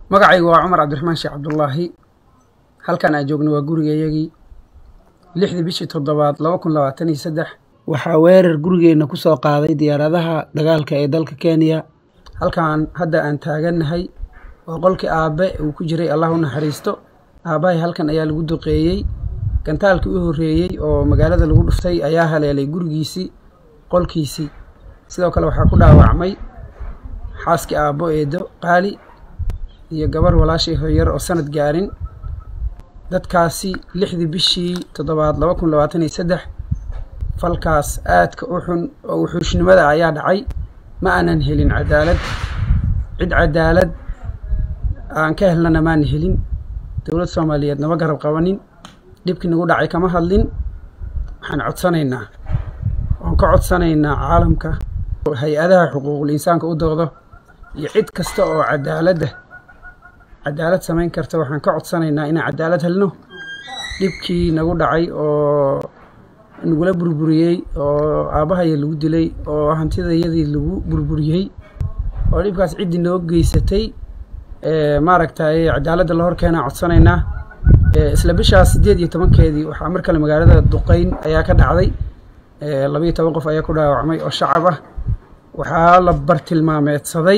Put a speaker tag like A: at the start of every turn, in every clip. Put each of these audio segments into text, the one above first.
A: magacaygu waa cumar cabdiraxmaan sheekh cabdulaahi halkan aan joogno waa gurigayagii lixdii bishii toddobaad laba kun labaatan iyo saddex waxaa weerar gurigeenna ku soo qaaday diyaaradaha dagaalka ee dalka kenya halkan hadda aan taagannahay waa qolkii aabbe uu ku jiray allah u naxariisto aabbahay halkan ayaa lagu duqeeyey gantaalkii u horreeyey oo magaalada lagu dhuftay ayaa haleelay gurigiisii qolkiisii sidoo kale waxaa ku dhaawacmay xaaskii aabbo eedo qaali iyo gabar walaashay hoyar oo sanad gaarin dadkaasi lixdii bishii toddobaad laba kun labaatan iyo saddex falkaas aadka u xun oo wuxuushnimada ayaa dhacay ma aanan helin cadaalad cid cadaalad aan ka helnana maana helin dowlad soomaaliyeed nama garab qabanin dhibkii nagu dhacay kama hadlin waxaan codsanaynaa waan ka codsanaynaa caalamka hay-adaha xuquuqul insaanka u doodo iyo cid kasta oo cadaaladda cadaalad samayn karta waxaan ka codsanaynaa inaan cadaalad helno dhibkii nagu dhacay oo nagula burburiyey oo aabbahaya lagu dilay oo hantidayadii lagu burburiyey oo dhibkaas ciddii noo geysatay maaragtay cadaaladda la hor keenaan codsanaynaa isla bishaas siddeed iyo tobankeedii waxaa mar kale magaalada duqeyn ayaa ka dhacday labayo toban qof ayaa ku dhaawacmay oo shacab ah waxaa la bartilmaameedsaday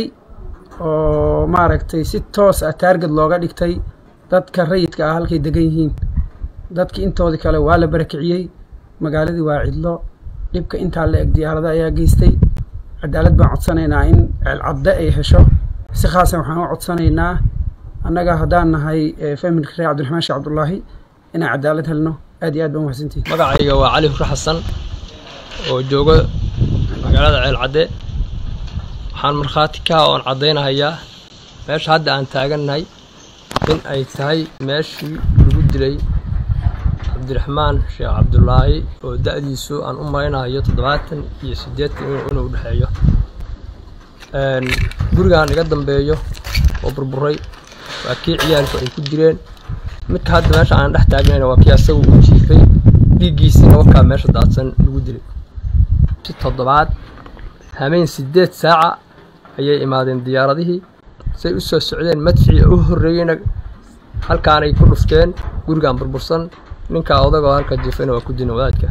A: oo maaragtay si toos ah taarged looga dhigtay dadka rayidka ah halkay degan yihiin dadkii intoodii kale waa la barakiciyey magaaladii waa cidlo dhibka intaa la eg diyaarada ayaa geystay cadaalad baan codsanaynaa in ceelcadde ay hesho si khaasan waxaan u codsanaynaa annaga haddaan nahay familka reer cabdiraxmaan sheekh cabdulaahi inaan cadaalad helno aad iyo aad baan mahadsantihin
B: magacayga waa cali hurre xasan oo jooga magaalada ceelcadde waxaan markhaati ka oon caddaynahayaa meesha hadda aan taagannahay in ay tahay meeshii lagu dilay cabdiraxmaan sheekh cabdulaahi oo da'diisu aan u malaynahayo toddobaatan iyo siddeetan inuu u dhexeeyo gurigaan iga dambeeyo oo burburay waa kii ciyaalku ay ku direen midka hadda meesha aan dhex taagnayna waa kii asagu uu jiifay dhiiggiisiina wakaa meesha daadsan lagu dilay si toddobaad hameen siddeed saaca ayay imaadeen diyaaradihii say u soo socdeen madficii u horreeyeyna halkaanay ku dhufteen gurigaan burbursan ninkaa odagoo halka jiifayna waa ku dilin wadaadka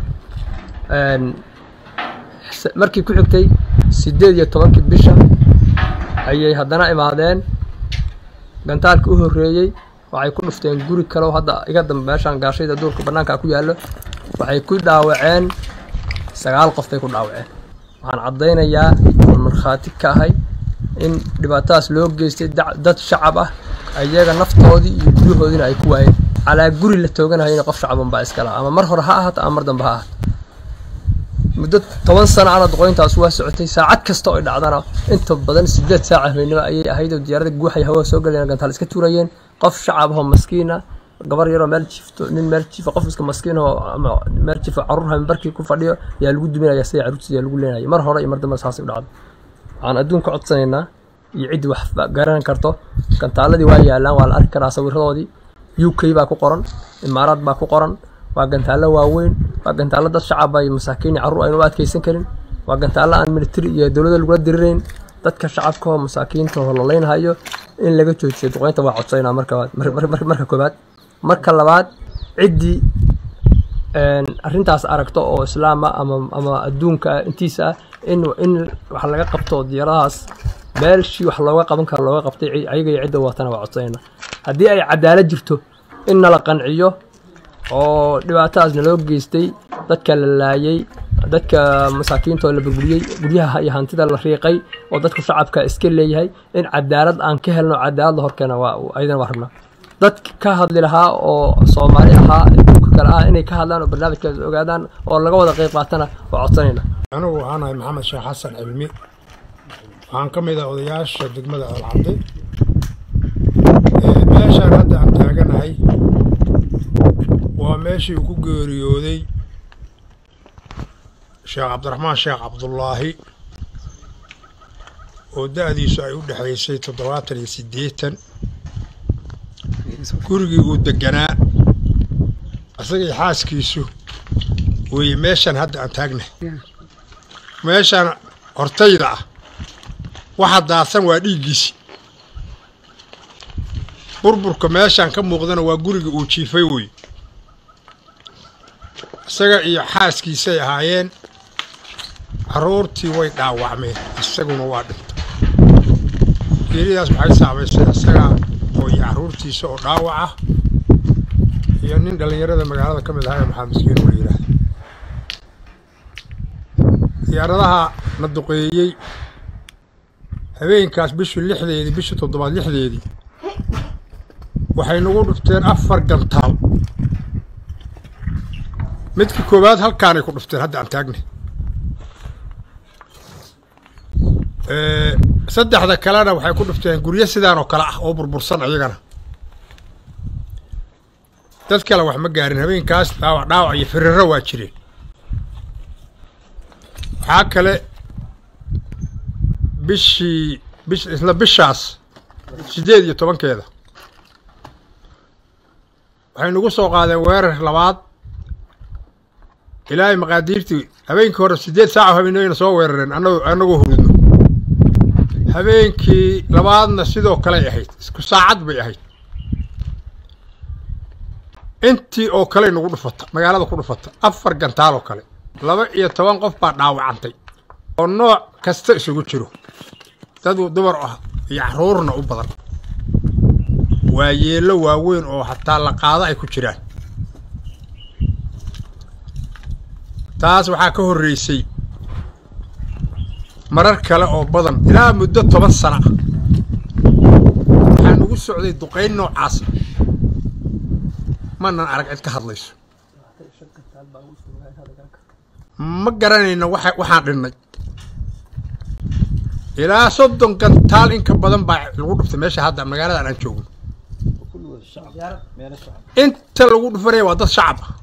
B: markii ku xigtay siddeed iyo tobankii bisha ayay haddana imaadeen gantaalkii u horreeyey waxay ku dhufteen guri kaleoo hadda iga dambe meeshaan gaashayda duurka bannaanka ku yaallo waxay ku dhaawaceen sagaal qof bay ku dhaawaceen waxaan caddaynayaa oon markhaati ka ahay in dhibaatadaas loo geystay dad shacab ah ayaga naftoodii iyo guryahoodiina ay ku waayeen calaa guri la tooganahayna qof shacaban baa iska laha ama mar hore ha ahaato ama mar dambe ha ahaato muddo toban sana ana doqoyntaas waa socotay saacad kasta oo ay dhacdana inta badan siddeed saaca habeenimo ayay ahayd oo diyaarada guuxay hawada soo galeen gantaal iska tuurayeen qof shacab ahoo maskiina gabar yaroo meel jiifto nin meel jiifa qof iska maskiin oo ama meel jiifo carruur hambarkii ku fadhiyo yaa lagu duminaya sida carruurtiisa lagu leenayay mar hore iyo mar dambe saasay u dhacday waxaan adduunka codsanaynaa iyo ciddii wax garan karto gantaaladii waa yaalaan waa la arki karaa sawiradoodii u k baa ku qoran imaaraad baa ku qoran waa gantaallo waaweyn waa gantaallo dad shacaba iyo masaakiin iyo carruur aynu u adkaysan karin waa gantaallo aan militari iyo dowladda lagula dirirayn dadka shacabka oo masaakiinta oo lalaynhayo in laga joojiyo duqeynta waa codsanaa marka marka koobaad marka labaad ciddii arrintaas aragto oo islaama ama ama adduunka intiisa ah in in wax laga qabto diyaaradahaas meelshii wax looga qaban karo looga qabtay ayaga iyo cidda watana waa codsanayna haddii ay cadaalad jirto in nala qanciyo oo dhibaatadaas naloo geystay dadka la laayay dadka masaakiinta oo la burburiyey guryaha iyo hantida la riiqay oo dadku shacabka iska leeyahay in cadaalad aan ka helno cadaalad la horkeena waa ayadana waa rabnaa dad ka hadli lahaa oo soomaali ahaa adduunka kale ah inay ka hadlaan oo barnaamijkaas ogaadaan oo laga wada qayb qaatana waa codsanayna
C: anigu waxaan ahay maxamed sheekh xasan cilmi waxaan ka mid ah odayaasha degmada alcabdi meeshaan hadda aan taaganahay waa meeshii uu ku geeriyooday sheekh cabdiraxmaan sheekh cabdulaahi oo da-diisu ay u dhexaysay toddobaatan iyo siddeetan gurigii uu deganaa isagii xaaskiisu weeye meeshaan hadda aan taagnahay meeshaan hortayda ah waxa daadsan waa dhiiggiisi burburka meeshaan ka muuqdana waa guriga uu jiifay wey isaga iyo xaaskiisay ahaayeen carruurtii way dhaawacmeen isaguna waa dhintay geeridaas waxay saamaysay isaga oo iyo carruurtiisa oo dhaawac ah iyo nin dhallinyarada magaalada ka mid ahaa ee maxamed miskiin oo la yidhaahda diyaaradaha na duqeeyey habeenkaas bishii lixdeedii bishii toddobaad lixdeedii waxay nagu dhufteen afar gantaal midka koowaad halkaanay ku dhufteen hadda aan taagnay saddexda kalena waxay ku dhufteen guryo sidaan oo kale ah oo burbursan iyagana dad kale wax ma gaarin habeenkaas dhaawac dhaawac iyo firiro waa jireen waxaa kale bishii bish isla bishaas siddeed iyo tobankeeda waxay nagu soo qaadeen weerar labaad ilaahay maqaadiirtii habeenkii hore siddeed saaco habeenayna soo weerareen anagoo annagoo hurudno habeenkii labaadna sidoo kaley ahayd isku saacad bay ahayd intii oo kaley nagu dhufata magaalada ku dhufata afar gantaal oo kale laba iyo toban qof baa dhaawacantay oo nooc kasta isugu jiro dad dumar ah iyo carruurna u badan waa yeello waaweyn oo hataa la qaado ay ku jiraan taas waxaa ka horreysay marar kale oo badan ilaa muddo toban sana ah waxaa nagu socday duqayn noocaas manan arag cid ka hadlayso ma garanayno waxa waxaan dhinnay ilaa soddon gantaal in ka badan baa lagu dhuftay meesha hadda magaaladan aan joogno inta lagu dhufanaya waa dad shacab ah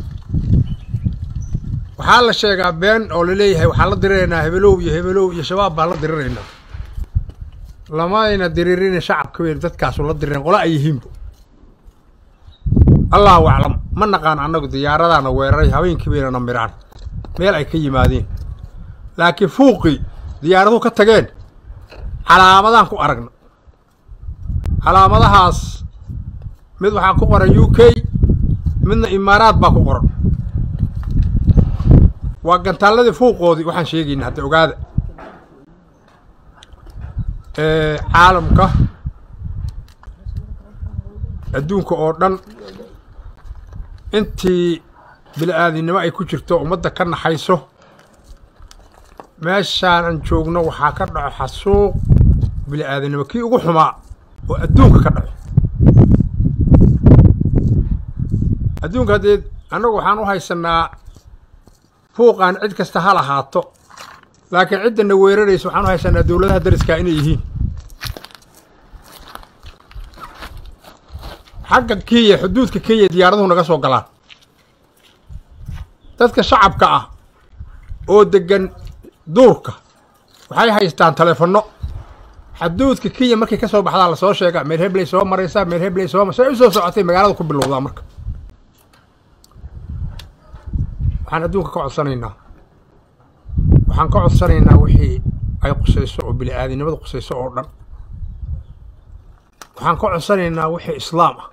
C: waxaa la sheegaa been oo laleeyahay waxaan la diriraynaa hebelow iyo hebelow iyo shabaab baan la diriraynaa lamayna diriirina shacabka weyn dadkaasu la dirireen qola ay yihiinba allahu aclam ma naqaan annagu diyaaradaana weeraray habeenkii baynana miraan meel ay ka yimaadeen laakiin fuuqii diyaaraduhu ka tageen calaamadaan ku aragna calaamadahaas mid waxaa ku qoran u k midna imaaraad baa ku qoran waa gantaalladii fuuqoodii waxaan sheegayna hadda ogaada caalamka adduunka oo dhan intii bili-aadinimo ay ku jirto ummadda ka naxayso meeshaan aan joogno waxaa ka dhaco xasuuq bili-aadinimo kii ugu xumaa oo adduunka ka dhaco adduunka haddee annagu waxaan u haysanaa fuuqaan cid kasta ha lahaato laakiin ciddana weeraraysa waxaan u haysanaa dowladaha dariskaa inay yihiin xagga kenya xuduudka kenya diyaaraduhu naga soo galaan dadka shacabka ah oo deggan duurka waxay haystaan taleefanno xuduudka kenya markay ka soo baxdaa lasoo sheegaa meel hebley soo maraysaa meel hebley soo say u soo socotay magaalada ku bilowdaa marka waxaan adduunka ka codsanaynaa waxaan ka codsanaynaa wixii ay qusayso oo bili-aadinimada qusayso oo dhan waxaan ka codsanaynaa wixii islaam ah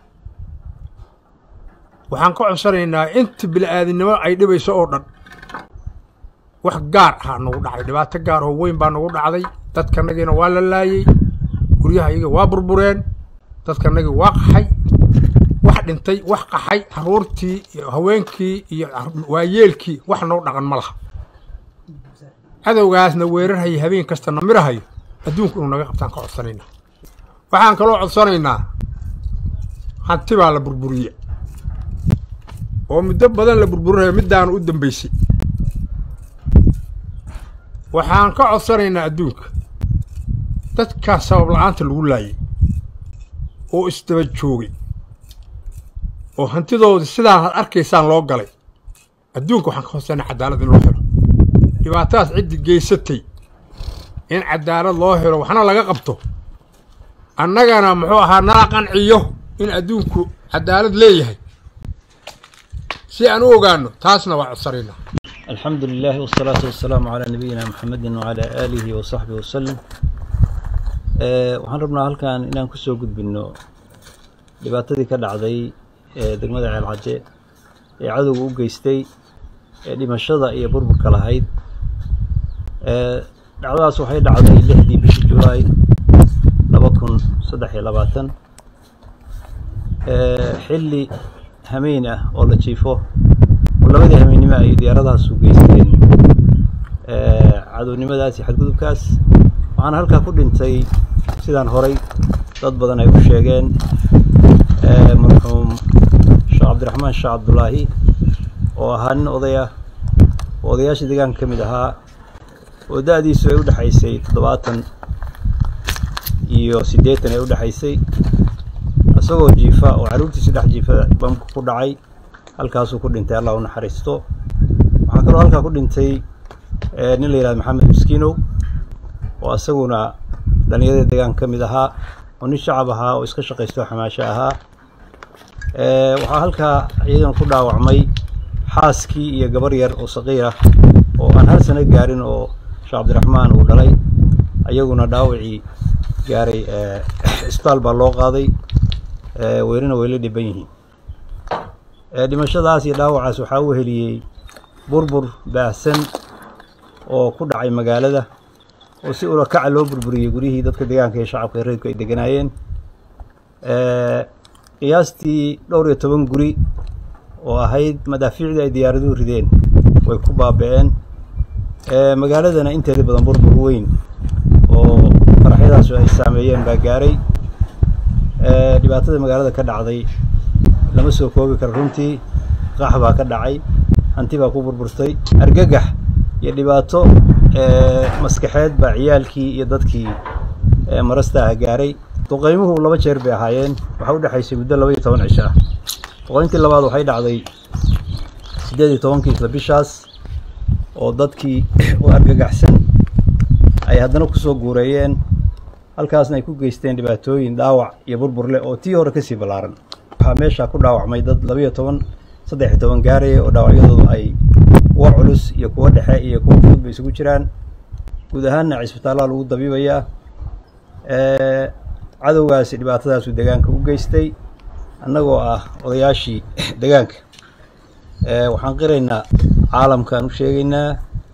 C: waxaan ka codsanaynaa inta bili-aadinimo ay dhibayso oo dhan wax gaar ahaa nagu dhacday dhibaato gaar oo weyn baa nagu dhacday dadkanagiina waa la laayey guryaha iyaga waa burbureen dadkanagii waa qaxay wax dhintay wax qaxay carruurtii iyo haweenkii iyo waayeelkii wax noo dhaqan ma laha cadowgaasna weerarhaya habeen kasta na mirahayo adduunku inuu naga qabtaan ka codsanaynaa waxaan kaloo codsanaynaa hanti baa la burburiye oo muddo badan la burburinayo middaana u dambaysay waxaan ka codsanaynaa adduunka dadkaas sabab la-aanta lagu laayay oo isdaba joogay oo hantidoodii sidaan had arkaysaan loo galay adduunka waxaan ka codsanay cadaalad in loo helo dhibaatadaas ciddii geysatay in cadaalad loo helo waxna laga qabto annagana muxuu ahaa nala qanciyo in adduunku cadaalad leeyahay si aan u ogaano taasna waa codsanaynaa
D: الحمد لله والصلاة والسلام على نبينا محمد وعلى آله وصحبه وسلم أه waxaan rabnaa halkan inaan kusoo gudbino dhibaatadii ka dhacday ee degmada ceelcaje ee cadowga u geystay ee dhimashada iyo burburka lahayd dhacdadaas waxay dhacday lixdii bishii julaay laba kun saddex iyo labaatan xilli hameyn ah oo la jiifo oo labadii hameennimo ay diyaaradahaas u geysteen cadownimadaas iyo xadgudubkaas waxaana halkaa ku dhintay sidaan horay dad badan ay u sheegeen marxuum sheekh cabdiraxmaan sheekh cabdulaahi oo ahaa nin oday ah oo odayaasha deegaanka ka mid ahaa oo da-diisu ay u dhexaysay toddobaatan iyo siddeetan ay u dhexaysay isagoo jiifa oo carruurtiisi dhex jiifa bamku ku dhacay halkaasuu ku dhintay allah u naxariisto waxaa kaloo halkaa ku dhintay nin la yihahdo maxamed miskiinow oo isaguna dhalinyarada deegaanka ka mid ahaa oo nin shacab ahaa oo iska shaqaysto xamaasho ahaa waxaa halkaa iyadana ku dhaawacmay xaaskii iyo gabar yar oo saqiir ah oo aan hal sano gaarin oo sheekh cabdiraxmaan uu dhalay ayaguna dhaawacii gaaray isbitaal baa loo qaaday weerina way la dhiban yihiin dhimashadaas iyo dhaawacaas waxaa u heliyey burbur baahsan oo ku dhacay magaalada oo si ulakaca loo burburiyey guryihii dadka deegaanka iyo shacabka reerku ay deganaayeen qiyaastii dhowr iyo toban guri oo ahayd madaafiicdii ay diyaaraduhu rideen way ku baaba-een magaaladana inteeda badan burbur weyn oo faraxyadaas ay saameeyeen baa gaaray dhibaatada magaalada ka dhacday lama soo koobi karo runtii qax baa ka dhacay hanti baa ku burburtay argagax iyo dhibaato maskaxeed baa ciyaalkii iyo dadkii marasta ah gaaray duqaymuhu laba jeer bay ahaayeen waxaa u dhexaysay muddo laba iyo toban cisho ah duqayntii labaad waxay dhacday siddeed iyo tobankii isla bishaas oo dadkii u argagaxsan ay haddana kusoo guureeyeen halkaasna ay ku geysteen dhibaatooyin dhaawac iyo burbur leh oo tii hore kasii ballaaran waxaa meesha ku dhaawacmay dad labaiyo toban saddex iyo toban gaaraya oo dhaawacyadoodu ay kuwa culus iyo kuwa dhexe iyo kuwa fudud bay isugu jiraan guud ahaanna cisbitaalaha lagu dabiibayaa cadowgaasi dhibaatadaasuu deegaanka u geystay annagoo ah odayaashii deegaanka waxaan qiraynaa caalamkaan u sheegaynaa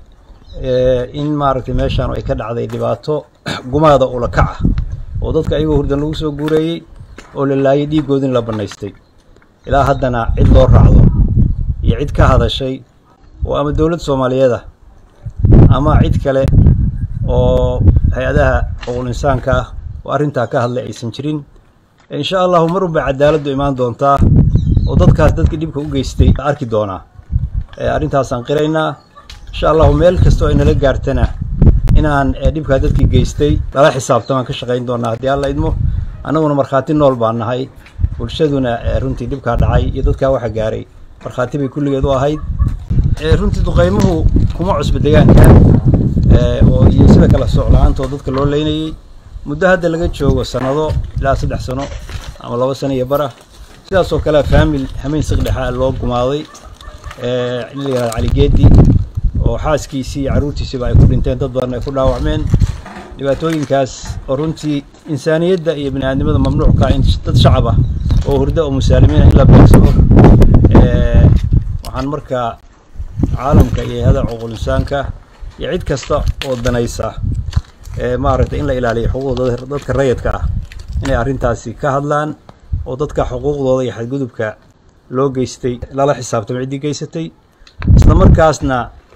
D: in maaragtay meeshaan ay ka dhacday dhibaato gumaada ula kaca oo dadka ayagoo hurdan lagu soo guureeyey oo la laayay dhiiggoodin la bannaystay ilaa haddana cid loo raacdo iyo cid ka hadashay oo ama dowlad soomaaliyeed ah ama cid kale oo hay-adaha oqol insaanka ah oo arrintaa ka hadlay aysan jirin insha allahu mar unbay cadaaladdu imaan doontaa oo dadkaas dadkii dhibka u geystay la arki doonaa arrintaasaan qiraynaa insha allahu meel kastoo ay nala gaartana inaan dhibkaa dadkii geystay lala xisaabtamaan ka shaqayn doonaa haddii alla idmo annaguna markhaati nool baan nahay bulshaduna runtii dhibkaa dhacay iyo dadkaa waxa gaaray markhaati bay kulligeed u ahayd runtii duqaymuhu kuma cusba deegaanka oo iyo sida kale socla-aantoo dadka loo leynayey muddo hadda laga joogo sanado ilaa saddex sano ama laba sano iyo bara sidaas oo kale faamil hameyn siqdhexa loo gumaaday in la yihahdo caligeedi oo xaaskiisii iyo carruurtiisiiba ay ku dhinteen dad badan ay ku dhaawacmeen dhibaatooyinkaas oo runtii insaaniyadda iyo bini aadnimada mamnuucka in dad shacab ah oo hurdo oo musaalimiina in la beegsado waxaan markaa caalamka iyo hay-ada cuqul insaanka iyo cid kasta oo danaysa maaragtay in la ilaaliyo xuquuqdooda dadka rayidka ah inay arrintaasi ka hadlaan oo dadka xuquuqdooda iyo xadgudubka loo geystay lala xisaabtamo ciddii geysatay isla markaasna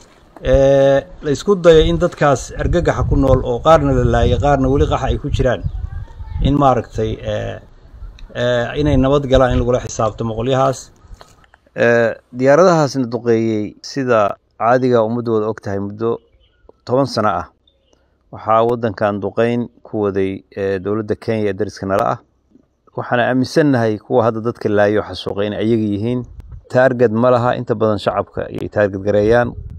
D: la isku dayo in dadkaas argagaxa ku nool oo qaarna la laayay qaarna weli qaxa ay ku jiraan in maaragtay inay nabad galaan in lagula xisaabtamo qolyahaas diyaaradahaasna duqeeyey sida caadiga ummaddooda og tahay muddo toban sano ah waxaa waddankan duqeyn ku waday dowladda kenya ee dariska nala ah waxaana aaminsannahay kuwa hadda dadka laayo xasuuqay inay ayaga yihiin taarged ma laha inta badan shacabka ayay taarged gareeyaan